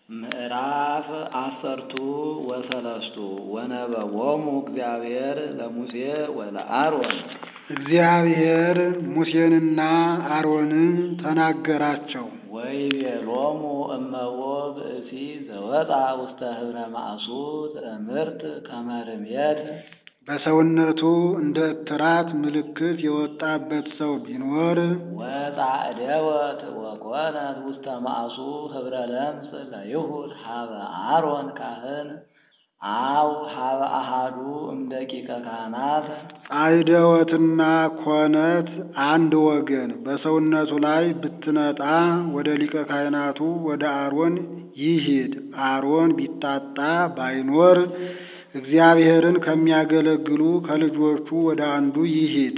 ምዕራፍ አሰርቱ ወሰለስቱ ወነበቦሙ እግዚአብሔር ለሙሴ ወለአሮን እግዚአብሔር ሙሴንና አሮንን ተናገራቸው። ወይቤሎሙ እመቦ ብእሲ ዘወጣ ውስተ ህብረ ማእሱ ትእምርት ከመ ርምየት በሰውነቱ እንደ እትራት ምልክት የወጣበት ሰው ቢኖር ወጻዕደወት ወኮነት ውስተ ማእሱ ህብረ ለምጽ ለይሁድ ሀበ አሮን ካህን አው ሀበ አሃዱ እምደቂቀ ካህናት ጻዕደወትና ኮነት አንድ ወገን በሰውነቱ ላይ ብትነጣ ወደ ሊቀ ካህናቱ ወደ አሮን ይሂድ። አሮን ቢታጣ ባይኖር እግዚአብሔርን ከሚያገለግሉ ከልጆቹ ወደ አንዱ ይሂድ።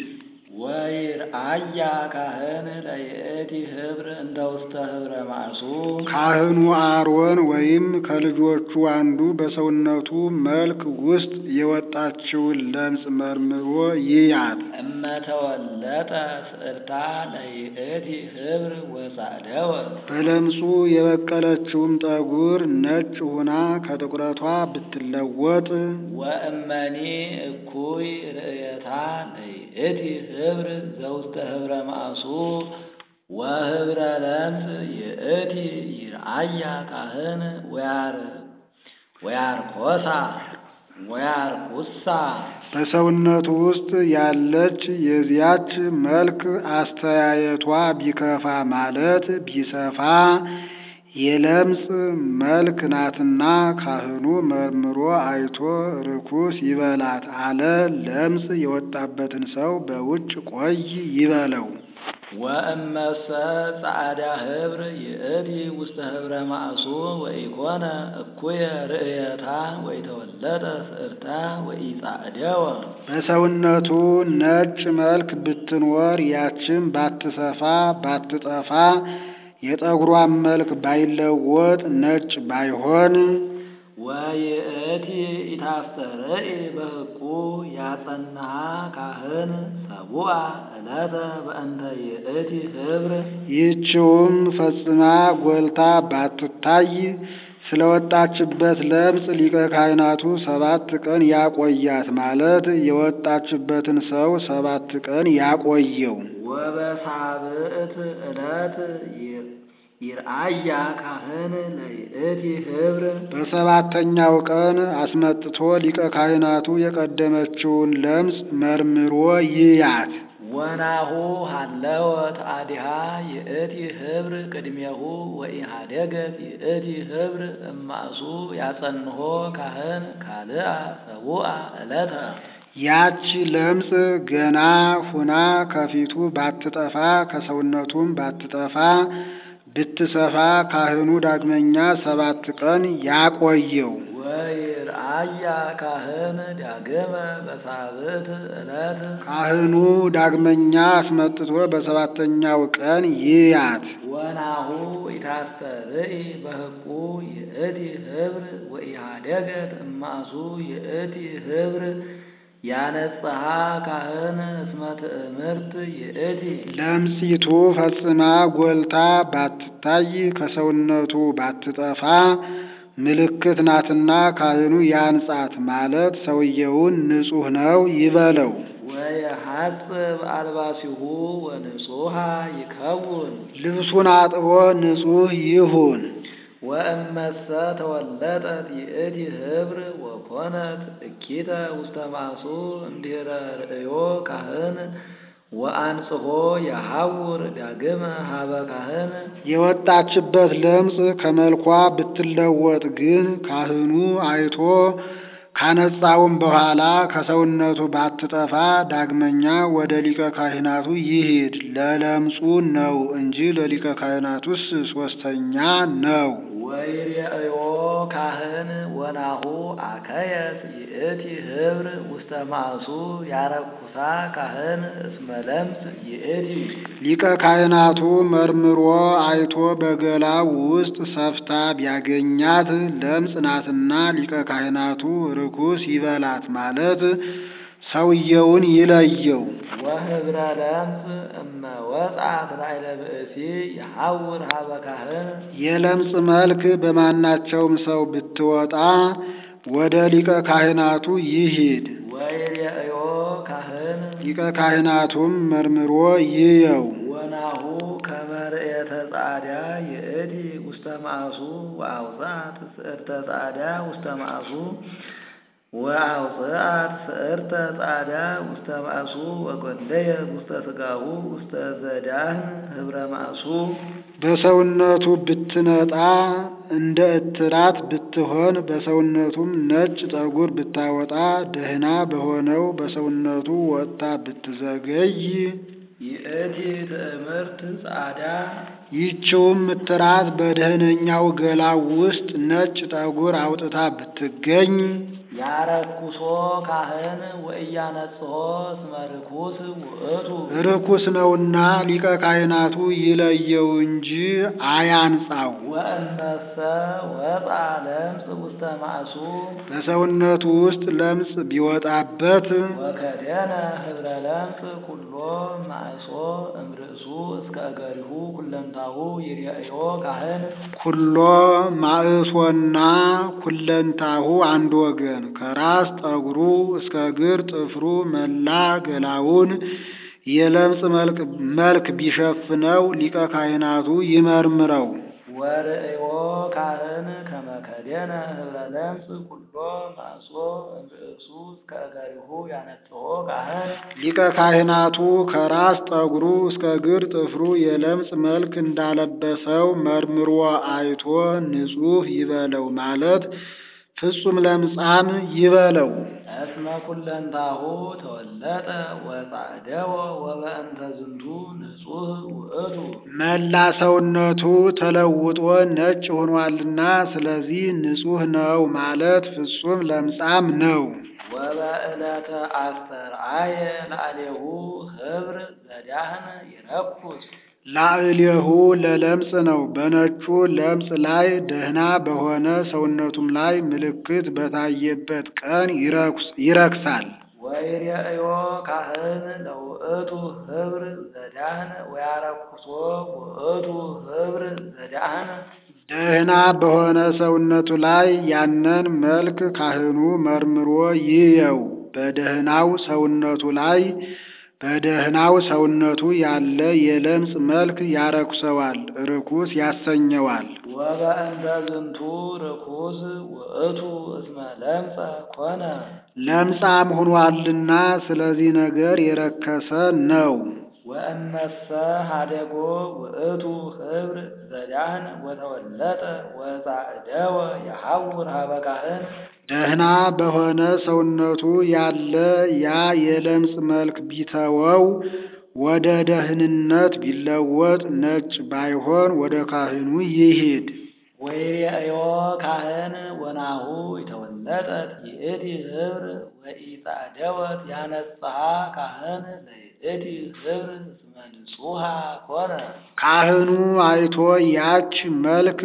ወይርአያ ካህን ለይእቲ ህብር እንደ ውስተ ህብረ ማእሱ ካህኑ አሮን ወይም ከልጆቹ አንዱ በሰውነቱ መልክ ውስጥ የወጣችውን ለምጽ መርምሮ ይያት። እመተወለጠ ስእልታ ለይእቲ ህብር ወጻዕደወት በለምጹ የበቀለችውም ጠጉር ነጭ ሆና ከጥቁረቷ ብትለወጥ ወእመኒ እኩይ ርእየታ ለይእቲ ህብር ዘውስተ ህብረ ማእሱ ወህብረ ለምጽ ይእቲ ይርአያ ካህን ወያር ወያርኮሳ ወያርኩሳ በሰውነቱ ውስጥ ያለች የዚያች መልክ አስተያየቷ ቢከፋ ማለት ቢሰፋ የለምጽ መልክ ናትና ካህኑ መርምሮ አይቶ ርኩስ ይበላት አለ። ለምጽ የወጣበትን ሰው በውጭ ቆይ ይበለው። ወእመሰ ጻዕዳ ህብር ይእቲ ውስተ ህብረ ማእሱ ወኢኮነ እኩየ ርእየታ ወይተወለጠ ስእርታ ወኢጻዕደወ በሰውነቱ ነጭ መልክ ብትኖር ያችን ባትሰፋ ባትጠፋ የጠጉሯን መልክ ባይለወጥ ነጭ ባይሆን ወይእቲ ኢታስተርኢ በሕቁ ያጸንሃ ካህን ሰቡአ ዕለተ በእንተ ይእቲ ህብር ይህችውም ፈጽማ ጎልታ ባትታይ ስለወጣችበት ለምጽ ሊቀ ካህናቱ ሰባት ቀን ያቆያት ማለት የወጣችበትን ሰው ሰባት ቀን ያቆየው። ወበሳብዕት ዕለት ይርአያ ካህን ለይእቲ ህብር በሰባተኛው ቀን አስመጥቶ ሊቀ ካህናቱ የቀደመችውን ለምጽ መርምሮ ይያት። ወናሁ ሃለወት አዲሃ ይእቲ ህብር ቅድሜሁ ወኢሃደገት ይእቲ ህብር እማእሱ ያጸንሆ ካህን ካልአ ሰቡአ ዕለተ ያች ለምጽ ገና ሁና ከፊቱ ባትጠፋ ከሰውነቱም ባትጠፋ ብትሰፋ ካህኑ ዳግመኛ ሰባት ቀን ያቆየው። ወይርአያ ካህን ዳግመ በሳብዕት ዕለት ካህኑ ዳግመኛ አስመጥቶ በሰባተኛው ቀን ይያት። ወናሁ ኢታስተርኢ በሕቁ ይእቲ ህብር ወኢሃደገት እማእሱ ይእቲ ህብር ያነጽሐ ካህን እስመ ትእምርት ይእቲ ለምጺቱ ፈጽማ ጎልታ ባትታይ ከሰውነቱ ባትጠፋ ምልክት ናትና ካህኑ ያንጻት ማለት ሰውየውን ንጹሕ ነው ይበለው። ወየሐጽብ አልባሲሁ ወንጹሐ ይከውን ልብሱን አጥቦ ንጹሕ ይሁን። ወእመሰ ተወለጠት ይእቲ ህብር ወኮነት እኪተ ውስተ ማእሱ እምድኅረ ርእዮ ካህን ወአንጽሖ የሐውር ዳግመ ሀበ ካህን የወጣችበት ለምጽ ከመልኳ ብትለወጥ ግን ካህኑ አይቶ ካነጻውም በኋላ ከሰውነቱ ባትጠፋ ዳግመኛ ወደ ሊቀ ካህናቱ ይሂድ። ለለምጹ ነው እንጂ ለሊቀ ካህናቱስ ሶስተኛ ነው። ወይሬእዮ ካህን ወናሁ አከየት ይእቲ ህብር ውስተ ማእሱ ያረኩሳ ካህን እስመ ለምጽ ይእቲ ሊቀ ካህናቱ መርምሮ አይቶ በገላው ውስጥ ሰፍታ ቢያገኛት ለምጽ ናትና ሊቀ ካህናቱ ርኩስ ይበላት ማለት ሰውየውን ይለየው። ወህብረ ለምጽ እመ ወጻት ላዕለ ብእሲ የሐውር ሀበ ካህን የለምጽ መልክ በማናቸውም ሰው ብትወጣ ወደ ሊቀ ካህናቱ ይሂድ። ወይሬእዮ ካህን ሊቀ ካህናቱም መርምሮ ይየው። ወናሁ ከመርኤተ ጻዕዳ ይእቲ ውስተ ማእሱ ወአውፅአት ስዕርተ ጻዕዳ ውስተ ማእሱ ወአውፅአት ስዕርተ ጻዕዳ ውስተ ማእሱ ወጎንደየ ውስተ ሥጋሁ ውስተ ዘዳህን ህብረ ማእሱ በሰውነቱ ብትነጣ እንደ እትራት ብትሆን በሰውነቱም ነጭ ጠጉር ብታወጣ ደህና በሆነው በሰውነቱ ወጥታ ብትዘገይ ይእቲ ትእምርት ጻዕዳ ይህችውም እትራት በደህነኛው ገላው ውስጥ ነጭ ጠጉር አውጥታ ብትገኝ ያረኩሶ ካህን ወእያነጽሖ እስመ ርኩስ ውእቱ ርኩስ ነውና ሊቀ ካህናቱ ይለየው እንጂ አያንጻው። ወእነሰ ወጣ ለምጽ ውስተ ማእሱ በሰውነቱ ውስጥ ለምጽ ቢወጣበት ወከደነ ህብረ ለምጽ ኩሎ ማእሶ እምርእሱ እስከ እገሪሁ ኩለንታሁ ይርአዮ ካህን ኩሎ ማእሶና ኩለንታሁ አንድ ወገን ከራስ ጠጉሩ እስከ እግር ጥፍሩ መላ ገላውን የለምጽ መልክ መልክ ቢሸፍነው ሊቀ ካህናቱ ይመርምረው። ወርእዮ ካህን ከመከደነ ህብረ ለምጽ ኩሎ ማእሶ እምርእሱ እስከ እገሪሁ ያነጽሖ ካህን ሊቀ ካህናቱ ከራስ ጠጉሩ እስከ እግር ጥፍሩ የለምጽ መልክ እንዳለበሰው መርምሮ አይቶ ንጹሕ ይበለው ማለት ፍጹም ለምጻም ይበለው። እስመ ኩለንታሁ ተወለጠ ወጻዕደወ ወበእንተ ዝንቱ ንጹሕ ውእቱ መላ ሰውነቱ ተለውጦ ነጭ ሆኗልና ስለዚህ ንጹሕ ነው ማለት ፍጹም ለምጻም ነው። ወበዕለተ አስተርአየ ላዕሌሁ ህብር ዘዳህን ይረኩስ ላዕሌሁ ለለምጽ ነው። በነጩ ለምጽ ላይ ደህና በሆነ ሰውነቱም ላይ ምልክት በታየበት ቀን ይረክስ ይረክሳል። ወይሬእዮ ካህን ለውእቱ ህብር ዘዳህን ወያረኩሶ ውእቱ ህብር ዘዳህን ደህና በሆነ ሰውነቱ ላይ ያንን መልክ ካህኑ መርምሮ ይየው። በደህናው ሰውነቱ ላይ በደህናው ሰውነቱ ያለ የለምጽ መልክ ያረኩሰዋል፣ ርኩስ ያሰኘዋል። ወበእንተ ዝንቱ ርኩስ ውእቱ እስመ ለምጸ ኮነ ለምጻም ሆኗልና ስለዚህ ነገር የረከሰ ነው። ወእመሰ ሀደጎ ውእቱ ህብር ዘዳህን ወተወለጠ ወጻዕደወ የሐውር ሀበ ካህን ደህና በሆነ ሰውነቱ ያለ ያ የለምጽ መልክ ቢተወው ወደ ደህንነት ቢለወጥ ነጭ ባይሆን ወደ ካህኑ ይሂድ። ወይሬእዮ ካህን ወናሁ የተወለጠት ይእቲ ህብር ወኢጻደወት ያነጽሐ ካህን ለይእቲ ህብር እስመ ንጹሐ ኮነ ካህኑ አይቶ ያች መልክ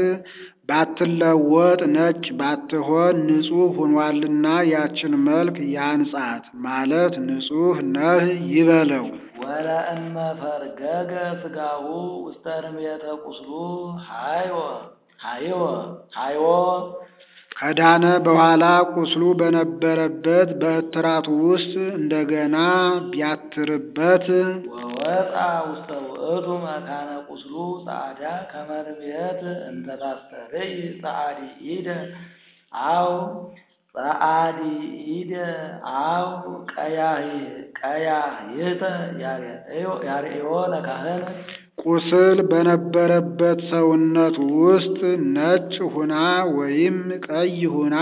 ባትለወጥ ነጭ ባትሆን ንጹሕ ሆኗልና ያችን መልክ ያንጻት ማለት ንጹሕ ነህ ይበለው። ወለእመ ፈርገገ ስጋሁ ውስተ ርምየተ ቁስሉ ሃይወ ሃይወ ሃይወ ከዳነ በኋላ ቁስሉ በነበረበት በእትራቱ ውስጥ እንደገና ቢያትርበት ወወጣ ውስተ ውእቱ መካነ ቁስሉ ጻዕዳ ከመርምየት እንተ ታስተርእይ ጸዓዲ ኢደ አው ጸዓዲ ኢደ አው ቀያህ ቀያህይተ ያርእዮ ለካህን ቁስል በነበረበት ሰውነት ውስጥ ነጭ ሁና ወይም ቀይ ሁና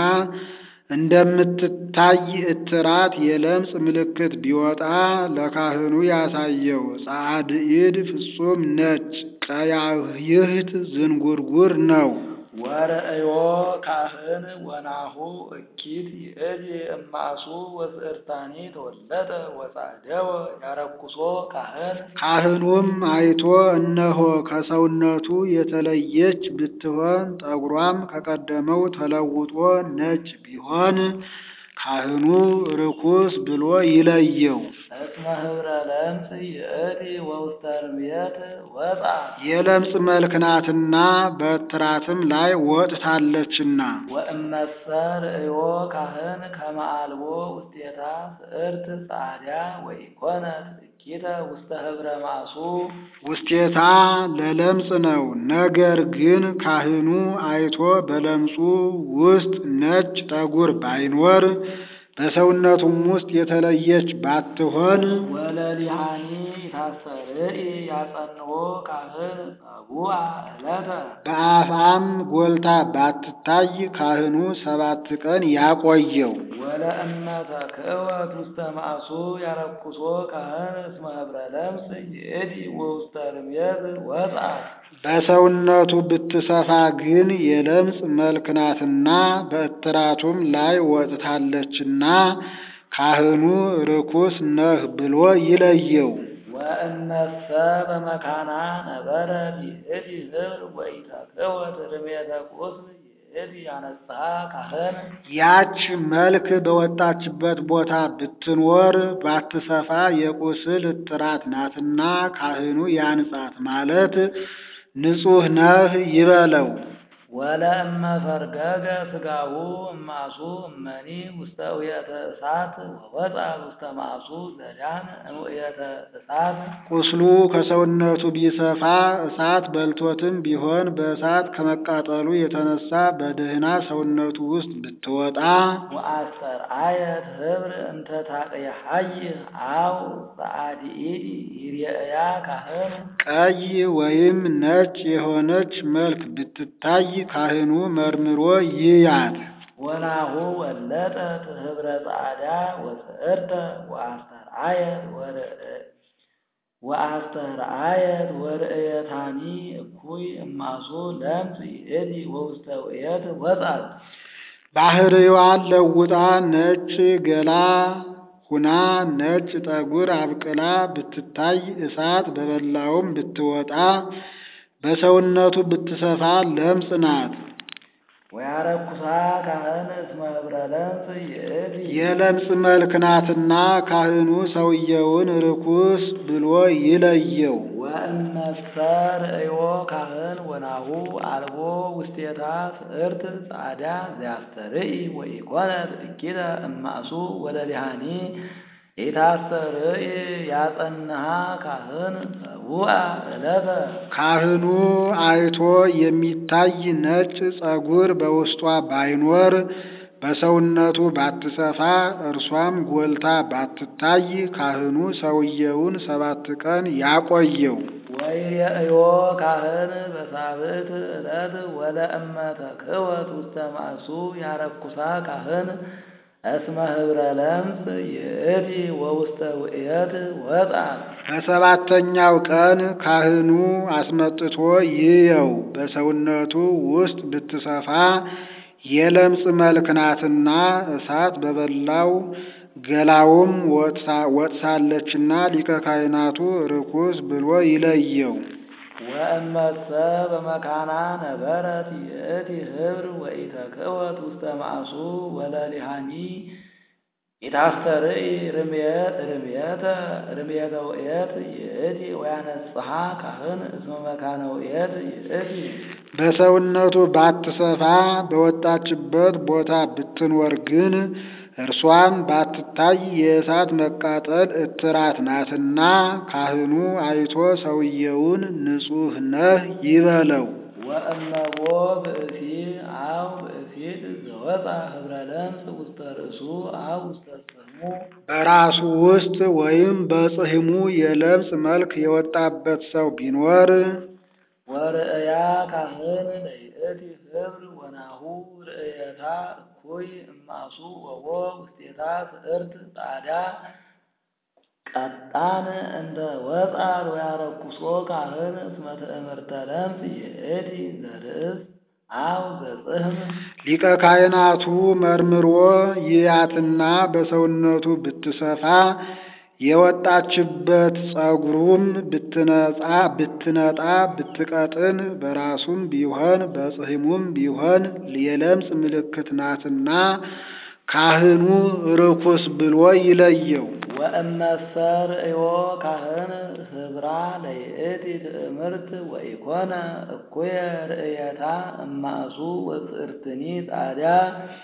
እንደምትታይ እትራት የለምጽ ምልክት ቢወጣ ለካህኑ ያሳየው። ጻድኢድ ፍጹም ነጭ፣ ቀያህይት ዝንጉርጉር ነው። ወርእዮ ካህን ወናሁ እኪት ይእቲ እማሱ ወስዕርታኒ ተወለጠ ወጻደወ ያረኩሶ ካህን ካህኑም አይቶ እነሆ ከሰውነቱ የተለየች ብትሆን ጠጉሯም ከቀደመው ተለውጦ ነጭ ቢሆን ካህኑ ርኩስ ብሎ ይለየው። እስመ ህብረ ለምጽ ይእቲ ወውስተ ርምየት ወጣት የለምጽ መልክ ናትና በትራትም ላይ ወጥታለችና። ወእመሰ ርእዮ ካህን ከመ አልቦ ውስቴታ ስዕርት ጻዕዳ ወኢኮነት እኪተ ውስተ ህብረ ማሱ ውስቴታ ለለምጽ ነው። ነገር ግን ካህኑ አይቶ በለምጹ ውስጥ ነጭ ጠጉር ባይኖር በሰውነቱም ውስጥ የተለየች ባትሆን ወለሊሃኒ ታሰርኢ ያጸንዖ ካህን ጸቡአ ዕለተ በአፍአም ጎልታ ባትታይ ካህኑ ሰባት ቀን ያቆየው። ወለእመ ተክህወት ውስተ ማእሱ ያረኩሶ ካህን እስመ ህብረ ለምጽ ይእቲ ወውስተ ርምየት ወጣት በሰውነቱ ብትሰፋ ግን የለምጽ መልክ ናትና በእትራቱም ላይ ወጥታለችና ካህኑ ርኩስ ነህ ብሎ ይለየው። ወእነሰ በመካና ነበረ ይእቲ ህብር ወኢተክህወት ርምየተ ቁስል ይእቲ ያነጽሐ ካህን ያች መልክ በወጣችበት ቦታ ብትኖር ባትሰፋ የቁስል እትራት ናትና ካህኑ ያንጻት ማለት ንጹሕ ነህ ይበለው። ወለእመ ፈርገገ ስጋሁ እማሱ እመኒ ውስተ ውየተ እሳት ወወፃ ውስተ ማሱ ዘዳን እምውየተ እሳት ቁስሉ ከሰውነቱ ቢሰፋ እሳት በልቶትም ቢሆን በእሳት ከመቃጠሉ የተነሳ በደህና ሰውነቱ ውስጥ ብትወጣ ወአስተርአየት ህብር እንተ ታቅየሐይ አው ጸአዲኢዲ ይርአያ ካህን ቀይ ወይም ነጭ የሆነች መልክ ብትታይ ካህኑ መርምሮ ይያት። ወናሁ ወለጠት ህብረ ጻዕዳ ወስዕርተ ወአስተርአየት ወርእየ ወአስተርአየት ወርእየታኒ እኩይ እማሱ ለምጽ ይእቲ ወውስተ ውእየት ወጻት ባህርዋን ለውጣ ነጭ ገላ ሁና ነጭ ጠጉር አብቅላ ብትታይ እሳት በበላውም ብትወጣ በሰውነቱ ብትሰፋ ለምጽ ናት። ወያረኩሳ ካህን እስመ ህብረ ለምጽ ይእቲ የለምጽ መልክ ናትና ካህኑ ሰውየውን ርኩስ ብሎ ይለየው። ወእመሰ ርእዮ ካህን ወናሁ አልቦ ውስቴታ ስዕርት ጻዕዳ ዘያስተርኢ ወኢኮነት እኪተ እማእሱ ወለሊሃኒ ኢታስተርኢ ያጸንሃ ካህን ጸቡአ ዕለተ ካህኑ አይቶ የሚታይ ነጭ ጸጉር በውስጧ ባይኖር በሰውነቱ ባትሰፋ እርሷም ጎልታ ባትታይ ካህኑ ሰውየውን ሰባት ቀን ያቆየው። ወይሬእዮ ካህን በሳብዕት ዕለት ወለእመ ተክህወት ውስተ ማእሱ ያረኩሳ ካህን እስመ ህብረ ለምጽ ይእቲ ወውስተ ውእየት ወጣት በሰባተኛው ቀን ካህኑ አስመጥቶ ይየው። በሰውነቱ ውስጥ ብትሰፋ የለምጽ መልክ ናትና እሳት በበላው ገላውም ወጥሳለችና ሊቀ ካህናቱ ርኩስ ብሎ ይለየው። ወእመሰ በመካና ነበረት ይእቲ ህብር ወኢተክህወት ውስተ ማእሱ ወለሊሃኒ ኢታስተርኢ ርምየተ ርምየተ ውእየት ይእቲ ወያነጽሐ ካህን እስመ መካነ ውእየት ይእቲ በሰውነቱ ባትሰፋ በወጣችበት ቦታ ብትኖር ግን እርሷም ባትታይ የእሳት መቃጠል እትራት ናትና ካህኑ አይቶ ሰውየውን ንጹሕ ነህ ይበለው። ወእመቦ ብእሲ አው ብእሲት ዘወፃ ህብረ ለምጽ ውስተ ርእሱ አው ውስተ ጽሕሙ በራሱ ውስጥ ወይም በጽሕሙ የለምጽ መልክ የወጣበት ሰው ቢኖር ወርእያ ካህን ለይእቲ ህብር ወናሁ ርእየታ እኩይ እማሱ ወቦ ውስቴታ ስዕርት ጻዕዳ ቀጣን እንደ ወፃር ወያረኩሶ ካህን እስመ ትእምርተ ለምጽ ይእቲ ዘርእስ አው ዘጽሕም ሊቀ ካህናቱ መርምሮ ይያትና በሰውነቱ ብትሰፋ የወጣችበት ጸጉሩም ብትነጻ ብትነጣ ብትቀጥን በራሱም ቢሆን በጽሕሙም ቢሆን የለምጽ ምልክት ናትና ካህኑ ርኩስ ብሎ ይለየው። ወእመሰ ርእዮ ካህን ህብራ ለይእቲ ትእምርት ወኢኮነ እኩየ ርእየታ እማእሱ ወጽርትኒ ጻድያ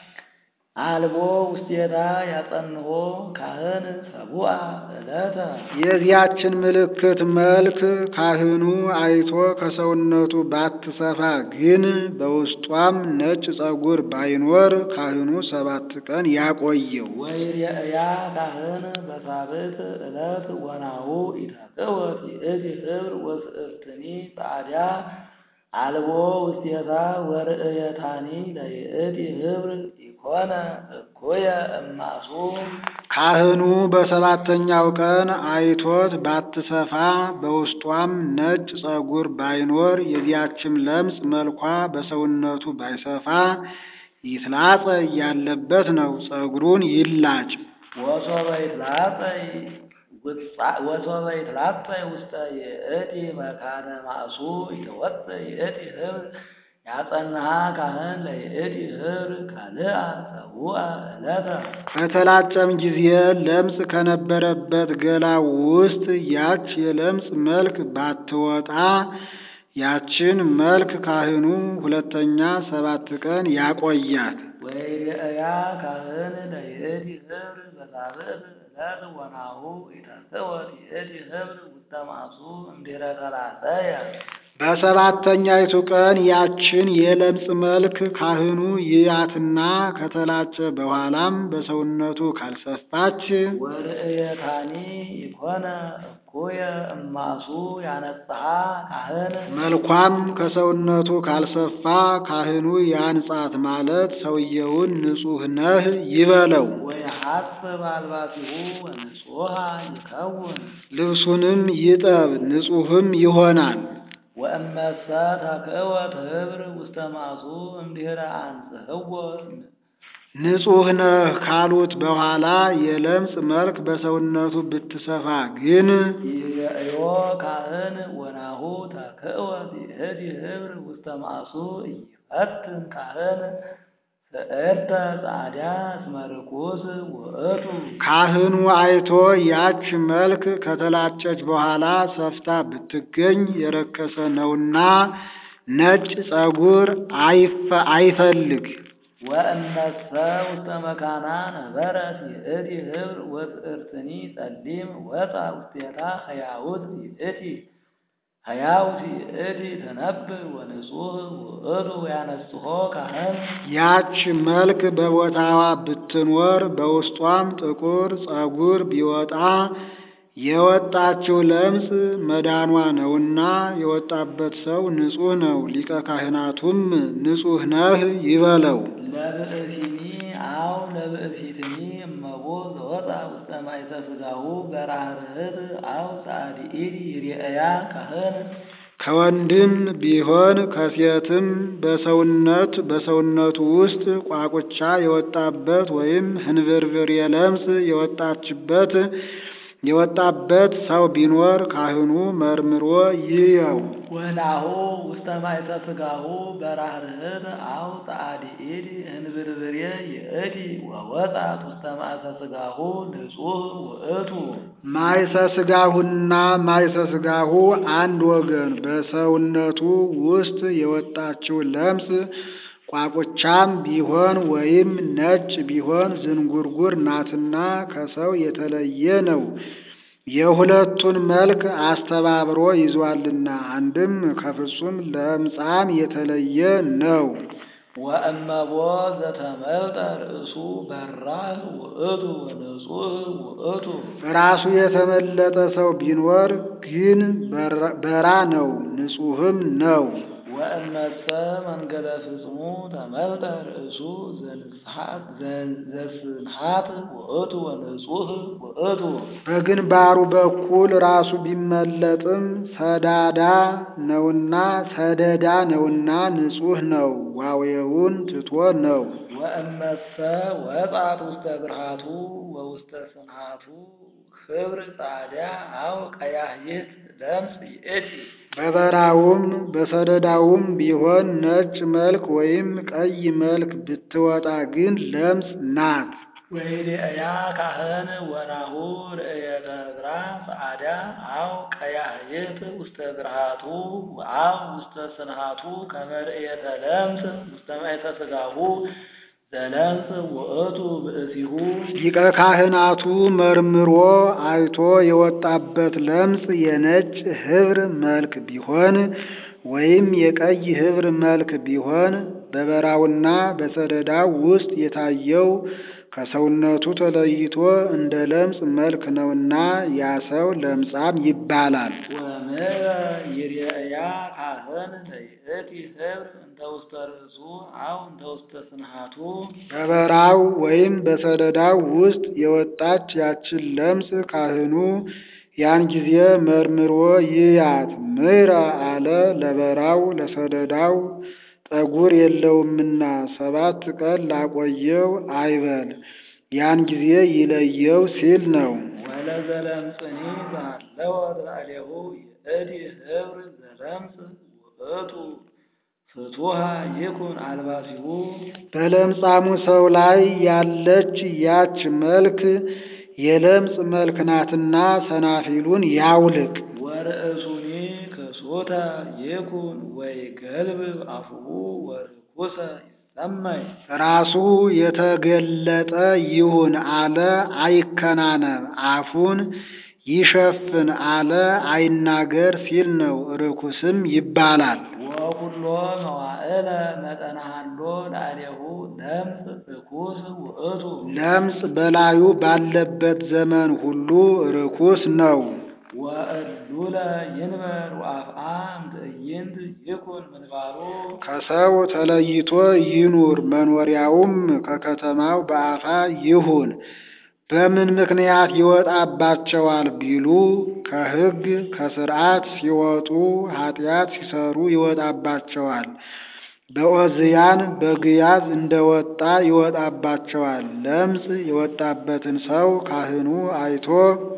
አልቦ ውስቴታ ያጸንሆ ካህን ሰቡአ ዕለተ የዚያችን ምልክት መልክ ካህኑ አይቶ ከሰውነቱ ባትሰፋ ግን በውስጧም ነጭ ጸጉር ባይኖር ካህኑ ሰባት ቀን ያቆየው። ወይርያ ካህን በሳብዕት ዕለት ወናሁ ኢታቅወት ይእቲ ህብር ወስእርትኒ ጻድያ አልቦ ውስቴታ ወርእየታኒ ለይእቲ ህብር ኢኮነ እኩየ እማሱ ካህኑ በሰባተኛው ቀን አይቶት ባትሰፋ በውስጧም ነጭ ጸጉር ባይኖር የዚያችም ለምጽ መልኳ በሰውነቱ ባይሰፋ ይትላጸ ያለበት ነው። ጸጉሩን ይላጭ። ወሶበ ይትላጸይ ወሶበ ይትላጸይ ውስተ ይእቲ መካነ ማእሱ ይተወፅእ ይእቲ ህብር ያጸንሃ ካህን ለይእቲ ህብር ካልአ ሰቡአ ዕለተ በተላጨም ጊዜ ለምጽ ከነበረበት ገላ ውስጥ ያች የለምጽ መልክ ባትወጣ ያችን መልክ ካህኑ ሁለተኛ ሰባት ቀን ያቆያት። ወይርያ ካህን ለይእቲ ህብር በሳብዕት ዕለት ወናሁ ኢታስወት ይእቲ ህብር ውስተ ማእሱ እምድኅረ ተላጸየ በሰባተኛይቱ ቀን ያችን የለምጽ መልክ ካህኑ ይያትና ከተላጨ በኋላም በሰውነቱ ካልሰፋች ወርእየታኒ ይኮነ እኩየ እማሱ ያነጽሐ ካህን መልኳም ከሰውነቱ ካልሰፋ ካህኑ ያንጻት ማለት ሰውየውን ንጹሕ ነህ ይበለው። ወየሐስብ አልባሲሁ ወንጹሐ ይከውን ልብሱንም ይጠብ ንጹሕም ይሆናል። ወእመሰ ተክእወት ህብር ውስተ ማእሱ እምድኅረ አንጽሕዎ ንጹሕ ነህ ካሉት በኋላ የለምጽ መልክ በሰውነቱ ብትሰፋ ግን ይርእዮ ካህን ወናሁ ተክእወት ይእቲ ህብር ውስተ ማእሱ ኢይፈትን ካህን ስዕርተ ጻድያ እስመ ርኩስ ውእቱ ካህኑ አይቶ ያች መልክ ከተላጨች በኋላ ሰፍታ ብትገኝ የረከሰ ነውና ነጭ ጸጉር አይፈ- አይፈልግ። ወእመሰ ውስተ መካና ነበረት ይእቲ ህብር ወጽእርትኒ ጸሊም ወፃ ውስቴታ ህያውት ይእቲ ህያውት ይእቲ ተነብር ወንጹህ ውእቱ ያነጽሖ ካህን ያች መልክ በቦታዋ ብትኖር በውስጧም ጥቁር ጸጉር ቢወጣ የወጣችው ለምጽ መዳኗ ነውና የወጣበት ሰው ንጹሕ ነው። ሊቀ ካህናቱም ንጹሕ ነህ ይበለው። ለብእሲኒ አው ለብእሲትኒ እመቦ ዘወፃ ውስተ ማእሰ ሥጋሁ በራህርህት አው ጻድኢት ይርአያ ካህን ከወንድም ቢሆን ከሴትም በሰውነት በሰውነቱ ውስጥ ቋቁቻ የወጣበት ወይም ህንብርብር የለምጽ የወጣችበት የወጣበት ሰው ቢኖር ካህኑ መርምሮ ይየው። ወናሁ ውስተ ማእሰ ሥጋሁ በራህርህት አው ጻድኢት እንብርብሬ ይእቲ ወወፃት ውስተ ማእሰ ሥጋሁ ንጹህ ውእቱ ማይሰ ሥጋሁና ማይሰ ሥጋሁ አንድ ወገን በሰውነቱ ውስጥ የወጣችው ለምጽ ቋቁቻም ቢሆን ወይም ነጭ ቢሆን ዝንጉርጉር ናትና ከሰው የተለየ ነው። የሁለቱን መልክ አስተባብሮ ይዟልና አንድም ከፍጹም ለምጻም የተለየ ነው። ወእመቦ ዘተመልጠ ርእሱ በራህ ውእቱ ወንጹህ ውእቱ ራሱ የተመለጠ ሰው ቢኖር ግን በራ ነው፣ ንጹሕም ነው። ወእመሰ መንገለ ፍጽሙ ተመልጠ ርእሱ ዘንስሐት ዘስንሐት ውእቱ ወንጹህ ውእቱ በግንባሩ በኩል ራሱ ቢመለጥም ሰዳዳ ነውና ሰደዳ ነውና ንጹሕ ነው። ዋዌውን ትቶ ነው። ወእመሰ ወጣት ውስተ ብርሃቱ ወውስተ ስንሃቱ ክብር ጻድያ አው ቀያህይት ለምጽ ይእቲ በበራውም በሰደዳውም ቢሆን ነጭ መልክ ወይም ቀይ መልክ ብትወጣ ግን ለምጽ ናት። ወይድእያ ካህን ወናሁ ርእየተ ዕዝራ ጸዓዳ አው ቀያህይት ውስተ ብርሃቱ አው ውስተ ስንሃቱ ከመ ርእየተ ለምጽ ውስተ ማእተ ሥጋሁ ዘለምጽ ውእቱ ብእሲሁ ሊቀ ካህናቱ መርምሮ አይቶ የወጣበት ለምጽ የነጭ ኅብር መልክ ቢሆን ወይም የቀይ ኅብር መልክ ቢሆን በበራውና በሰደዳው ውስጥ የታየው ከሰውነቱ ተለይቶ እንደ ለምጽ መልክ ነውና ያ ሰው ለምጻም ይባላል። ወምረ ይርአያ ካህን ለይእቲ ኅብር እንተ ውስተ ርእሱ አው እንተ ውስተ ስንሃቱ በበራው ወይም በሰደዳው ውስጥ የወጣች ያችን ለምጽ ካህኑ ያን ጊዜ መርምሮ ይያት። ምሕረ አለ ለበራው ለሰደዳው ጠጉር የለውምና ሰባት ቀን ላቆየው አይበል፣ ያን ጊዜ ይለየው ሲል ነው። ወለዘለምጽኒ ዘሃለወ ላዕሌሁ ይእቲ ኅብር ዘለምጽ ውእቱ ፍቱሃ ይኩን አልባሲሁ በለምጻሙ ሰው ላይ ያለች ያች መልክ የለምጽ መልክ ናትና ሰናፊሉን ያውልቅ። ወርእሱኒ ክሱተ ይኩን ወይ ገልብ አፉሁ ወርኩሰ ይሰማይ ራሱ የተገለጠ ይሁን አለ አይከናነብ፣ አፉን ይሸፍን አለ አይናገር ሲል ነው። ርኩስም ይባላል። ወኩሎ መዋዕለ መጠነ ሀሎ ላዕሌሁ ለምጽ ርኩስ ውእቱ ለምጽ በላዩ ባለበት ዘመን ሁሉ ርኩስ ነው። ወእሉለ ይንበር ወአፍአ እምትዕይንት ይኩን ምንባሩ ከሰው ተለይቶ ይኑር፣ መኖሪያውም ከከተማው በአፋ ይሁን። በምን ምክንያት ይወጣባቸዋል ቢሉ ከሕግ ከሥርዓት ሲወጡ ኃጢአት ሲሰሩ ይወጣባቸዋል። በኦዝያን በግያዝ እንደወጣ ይወጣባቸዋል። ለምጽ የወጣበትን ሰው ካህኑ አይቶ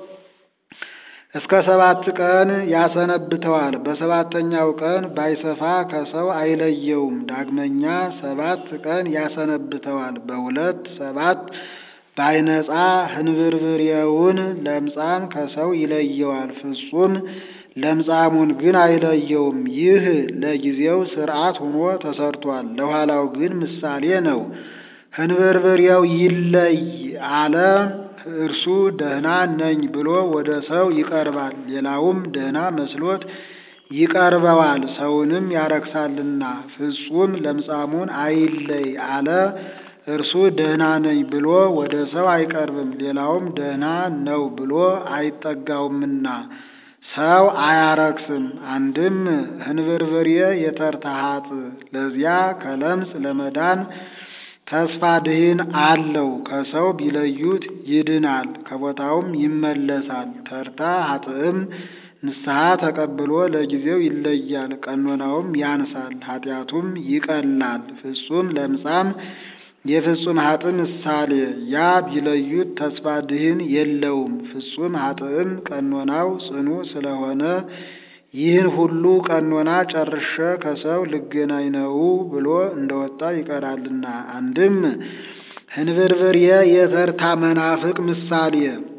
እስከ ሰባት ቀን ያሰነብተዋል። በሰባተኛው ቀን ባይሰፋ ከሰው አይለየውም። ዳግመኛ ሰባት ቀን ያሰነብተዋል። በሁለት ሰባት ባይነጻ ህንብርብሬውን ለምጻም ከሰው ይለየዋል። ፍጹም ለምጻሙን ግን አይለየውም። ይህ ለጊዜው ሥርዓት ሆኖ ተሰርቷል። ለኋላው ግን ምሳሌ ነው። ህንብርብሬው ይለይ አለ እርሱ ደህና ነኝ ብሎ ወደ ሰው ይቀርባል። ሌላውም ደህና መስሎት ይቀርበዋል፣ ሰውንም ያረክሳልና። ፍጹም ለምጻሙን አይለይ አለ እርሱ ደህና ነኝ ብሎ ወደ ሰው አይቀርብም፣ ሌላውም ደህና ነው ብሎ አይጠጋውምና ሰው አያረክስም። አንድም ህንብርብሬ የተርታሃጥ ለዚያ ከለምጽ ለመዳን ተስፋ ድህን አለው። ከሰው ቢለዩት ይድናል፣ ከቦታውም ይመለሳል። ተርታ ኃጥእም ንስሐ ተቀብሎ ለጊዜው ይለያል፣ ቀኖናውም ያንሳል፣ ኃጢአቱም ይቀላል። ፍጹም ለምጻም የፍጹም ኃጥእ ምሳሌ ያ ቢለዩት ተስፋ ድህን የለውም። ፍጹም ኃጥእም ቀኖናው ጽኑ ስለሆነ ይህን ሁሉ ቀኖና ጨርሼ ከሰው ልገናኝ ነው ብሎ እንደወጣ ይቀራልና። አንድም ህንብርብሬ የተርታ መናፍቅ ምሳሌ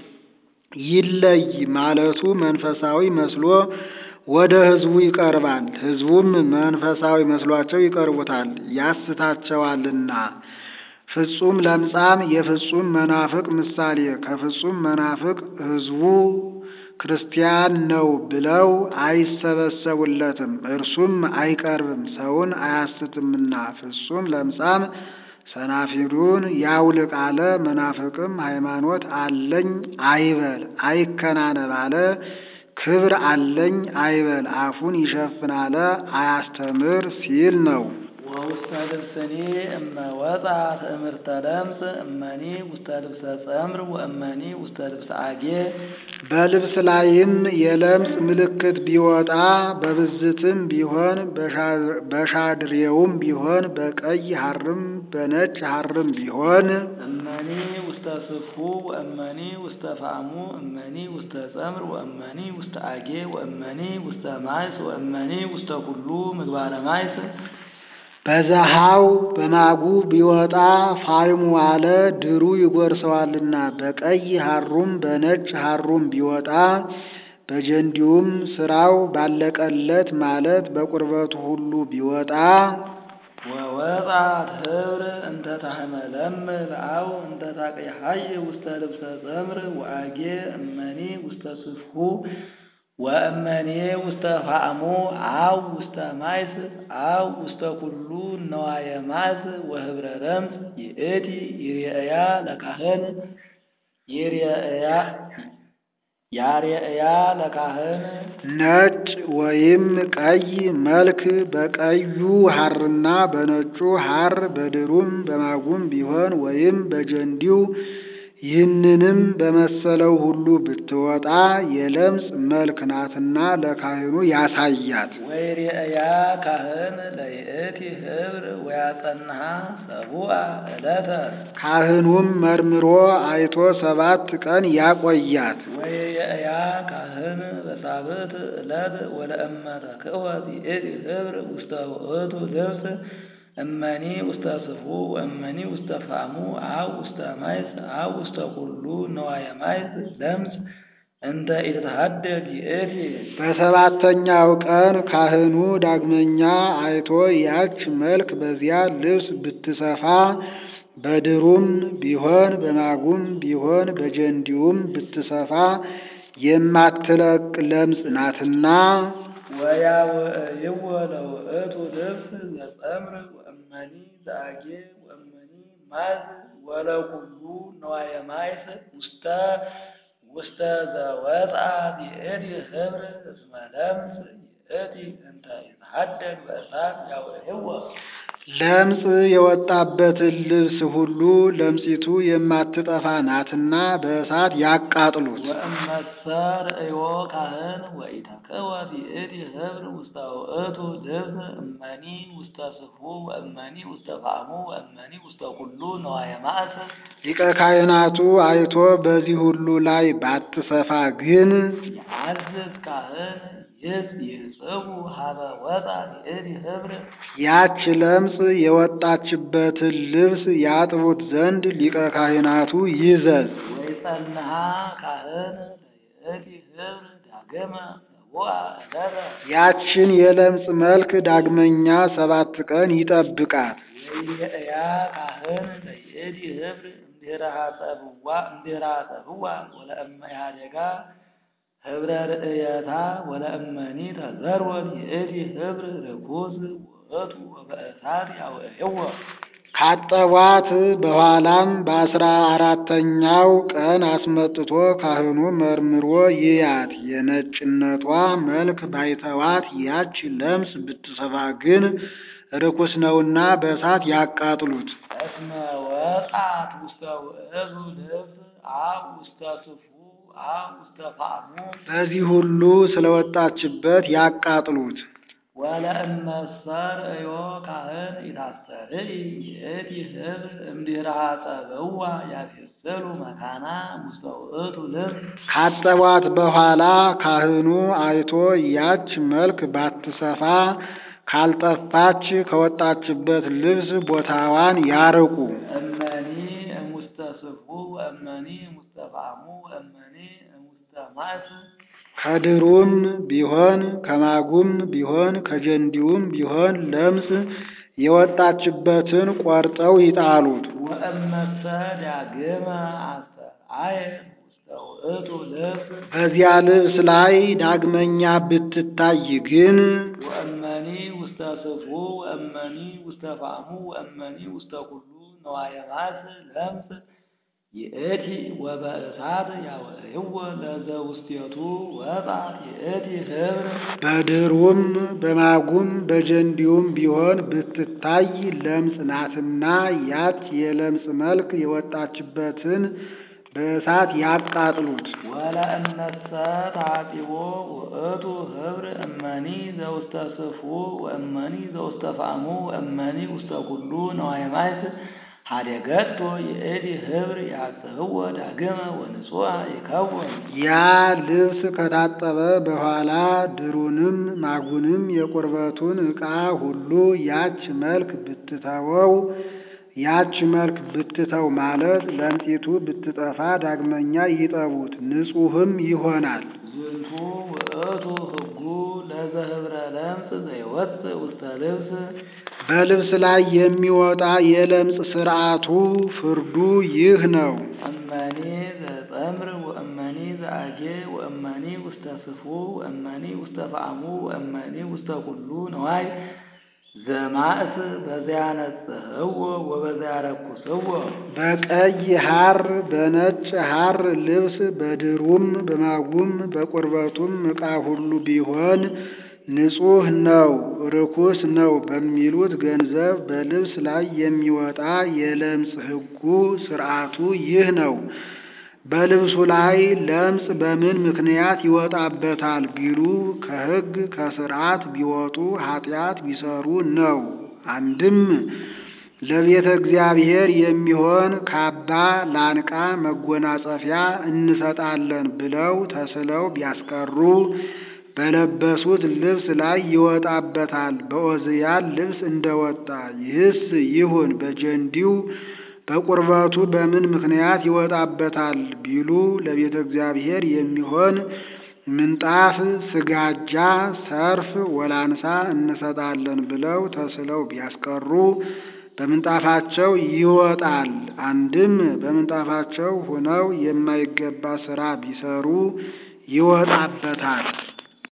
ይለይ ማለቱ መንፈሳዊ መስሎ ወደ ሕዝቡ ይቀርባል። ሕዝቡም መንፈሳዊ መስሏቸው ይቀርቡታል፣ ያስታቸዋልና። ፍጹም ለምጻም የፍጹም መናፍቅ ምሳሌ ከፍጹም መናፍቅ ሕዝቡ ክርስቲያን ነው ብለው አይሰበሰቡለትም፣ እርሱም አይቀርብም፣ ሰውን አያስትምና። ፍጹም ለምጻም ሰናፊሉን ያውልቅ አለ። መናፍቅም ሃይማኖት አለኝ አይበል፣ አይከናነብ አለ። ክብር አለኝ አይበል፣ አፉን ይሸፍን አለ። አያስተምር ሲል ነው። ወውስተ ልብስኒ እመ ወፃ ትእምርተ ለምጽ እመኒ ውስተ ልብሰ ጸምር ወእመኒ ውስተ ልብሰ አጌ በልብስ ላይም የለምጽ ምልክት ቢወጣ በብዝትም ቢሆን በሻድሬውም ቢሆን በቀይ ሐርም በነጭ ሐርም ቢሆን እመኒ ውስተ ስፉ ወእመኒ ውስተ ፋሙ እመኒ ውስተ ጸምር ወእመኒ ውስተ አጌ ወእመኒ ውስተ ማይስ ወእመኒ ውስተ ኩሉ ምግባረ ማይስ በዘሃው በማጉ ቢወጣ ፋይሙ አለ ድሩ ይጎርሰዋልና በቀይ ሐሩም በነጭ ሐሩም ቢወጣ በጀንዲውም ስራው ባለቀለት ማለት በቁርበቱ ሁሉ ቢወጣ ወወጣት ህብር እንተ ታህመለምል አው እንተ ታቅያሐይ ውስተ ልብሰ ጸምር ወአጌ እመኒ ውስተ ስፍሁ ወእመኔ ውስተ ፋዕሙ አው ውስተ ማይስ አው ውስተ ኩሉ ነዋየ ማስ ወህብረ ረምፅ ይእቲ ይርአያ ለካህን ይርአያ ያርአያ ለካህን ነጭ ወይም ቀይ መልክ በቀዩ ሐርና በነጩ ሐር በድሩም በማጉም ቢሆን ወይም በጀንዲው ይህንንም በመሰለው ሁሉ ብትወጣ የለምጽ መልክ ናትና ለካህኑ ያሳያት። ወይርአያ ካህን ለይእቲ ህብር ወያጸንሃ ሰቡአ ዕለተ ካህኑም መርምሮ አይቶ ሰባት ቀን ያቆያት። ወይርአያ ካህን በሳብዕት ዕለት ወለእመ ተክህወት ይእቲ ህብር ውስተ ውእቱ ልብስ እመኒ ውስተ ስፉ ወእመኒ ውስተ ፋሙ አው ውስተ ማይስ አው ውስተ ኩሉ ነዋየ ማይስ ለምጽ እንተ ኢትተሐደግ ይእቲ በሰባተኛው ቀን ካህኑ ዳግመኛ አይቶ ያች መልክ በዚያ ልብስ ብትሰፋ በድሩም ቢሆን በማጉም ቢሆን በጀንዲውም ብትሰፋ የማትለቅ ለምጽ ናትና ወያውእይዎ ለውእቱ ልብስ ዘጸምር ወእመኒ ዘአጌ ወእመኒ ማዝ ወለኩሉ ነዋየ ማይስ ውስተ ውስተ ዘወፃ ይእቲ ህብር እስመ ለምጽ ይእቲ እንተ ይትሐደግ በእሳት ያውእይዎ ለምጽ የወጣበትን ልብስ ሁሉ ለምጺቱ የማትጠፋ ናትና በእሳት ያቃጥሉት። ወእመሰ ርእዮ ካህን ወኢተክህወት ይእቲ ህብር ውስተ ውእቱ ልብስ እመኒ ውስተ ስፉ ወእመኒ ውስተ ፋዕሙ ወእመኒ ውስተ ኩሉ ነዋየ ማእስ ሊቀ ካህናቱ አይቶ በዚህ ሁሉ ላይ ባትሰፋ ግን የአዝዝ ካህን ይህ ይጽቡ ሀበ ወጣ ይእቲ ህብር ያች ለምጽ የወጣችበትን ልብስ ያጥቡት ዘንድ ሊቀ ካህናቱ ይዘዝ። ወይጸንሃ ካህን ለይእቲ ህብር ዳግመ ሰቡአ ዕለተ ያችን የለምጽ መልክ ዳግመኛ ሰባት ቀን ይጠብቃት። ወይርአያ ካህን ለይእቲ ህብር እምድኅረ ሐጸብዋ እምድኅረ ሐጸብዋ ወለእመ ኢሃደጋ ህብረ ርእየታ ወለእመኒ ተዘርወት ይእቲ ህብር ርኩስ ውእቱ ወበእሳት ያውእይዎ ካጠቧት በኋላም በአስራ አራተኛው ቀን አስመጥቶ ካህኑ መርምሮ ይያት። የነጭነቷ መልክ ባይተዋት ያች ለምጽ ብትሰፋ ግን ርኩስ ነውና በእሳት ያቃጥሉት። እስመ ወጣት ውስተ ውእቱ ልብስ አብ ውስተ ስፉ አብ ውስተ ፋዕሙ በዚህ ሁሉ ስለወጣችበት ያቃጥሉት። ወለእመሰ ርእዮ ካህን ኢታሰርይ ይእቲ ህብር እምድኅረ ሐጸብዋ ያፌስሉ መካና ውስተ ውእቱ ልብስ ካጠቧት በኋላ ካህኑ አይቶ ያች መልክ ባትሰፋ ካልጠፋች ከወጣችበት ልብስ ቦታዋን ያርቁ። እመኒ እሙስተ ስፉ ወእመኒ እሙስተ ፋዕሙ ወእመኒ እሙስተ ማእስ ከድሩም ቢሆን ከማጉም ቢሆን ከጀንዲውም ቢሆን ለምጽ የወጣችበትን ቆርጠው ይጣሉት። ወእመሰ ዳግመ አስተርአየ ውስተ ውእቱ ልብስ በዚያ ልብስ ላይ ዳግመኛ ብትታይ ግን ወእመኒ ውስተ ስፉ ወእመኒ ውስተ ፋዕሙ ወእመኒ ውስተ ኩሉ ነዋየ ማስ ለምጽ ይእቲ ወበእሳት ያውዕይዎ ለዘውስቴቱ ወጣት ይእቲ ህብር በድሩም በማጉም በጀንዲውም ቢሆን ብትታይ ለምጽ ናትና ያች የለምጽ መልክ የወጣችበትን በእሳት ያቃጥሉት። ወለእነሰ ታጢቦ ውእቱ ህብር እመኒ ዘውስተ ስፉ ወእመኒ ዘውስተ ፋዕሙ ወእመኒ ውስተ ኩሉ ነዋየ ማይስ ሀደገቶ የእድ ህብር ያጽህወ ዳግመ ወንጹሐ ይከውን ያ ልብስ ከታጠበ በኋላ ድሩንም ማጉንም የቁርበቱን ዕቃ ሁሉ ያች መልክ ብትተወው ያች መልክ ብትተው ማለት ለምጢቱ ብትጠፋ ዳግመኛ ይጠቡት፣ ንጹሕም ይሆናል። ዝንቱ ውእቱ ህጉ ለዘህብረ ለምጽ ዘይወፅእ ውስተ ልብስ በልብስ ላይ የሚወጣ የለምጽ ሥርዓቱ ፍርዱ ይህ ነው። እመኒ ዘጸምር ወእመኒ ዘአጌ ወእመኒ ውስተ ስፉ ወእመኒ ውስተ ፈአሙ ወእመኒ ውስተ ኩሉ ነዋይ ዘማእስ በዚያ ነጽህዎ ወበዚያ ረኩስዎ በቀይ ሐር በነጭ ሐር ልብስ በድሩም በማጉም በቁርበቱም ዕቃ ሁሉ ቢሆን ንጹሕ ነው፣ ርኩስ ነው በሚሉት ገንዘብ በልብስ ላይ የሚወጣ የለምጽ ሕጉ ሥርዓቱ ይህ ነው። በልብሱ ላይ ለምጽ በምን ምክንያት ይወጣበታል ቢሉ ከሕግ ከሥርዓት ቢወጡ ኃጢአት ቢሰሩ ነው። አንድም ለቤተ እግዚአብሔር የሚሆን ካባ፣ ላንቃ፣ መጎናጸፊያ እንሰጣለን ብለው ተስለው ቢያስቀሩ በለበሱት ልብስ ላይ ይወጣበታል፣ በዖዝያን ልብስ እንደወጣ። ይህስ ይሁን በጀንዲው በቁርበቱ በምን ምክንያት ይወጣበታል ቢሉ ለቤተ እግዚአብሔር የሚሆን ምንጣፍ፣ ስጋጃ፣ ሰርፍ፣ ወላንሳ እንሰጣለን ብለው ተስለው ቢያስቀሩ በምንጣፋቸው ይወጣል። አንድም በምንጣፋቸው ሆነው የማይገባ ሥራ ቢሰሩ ይወጣበታል።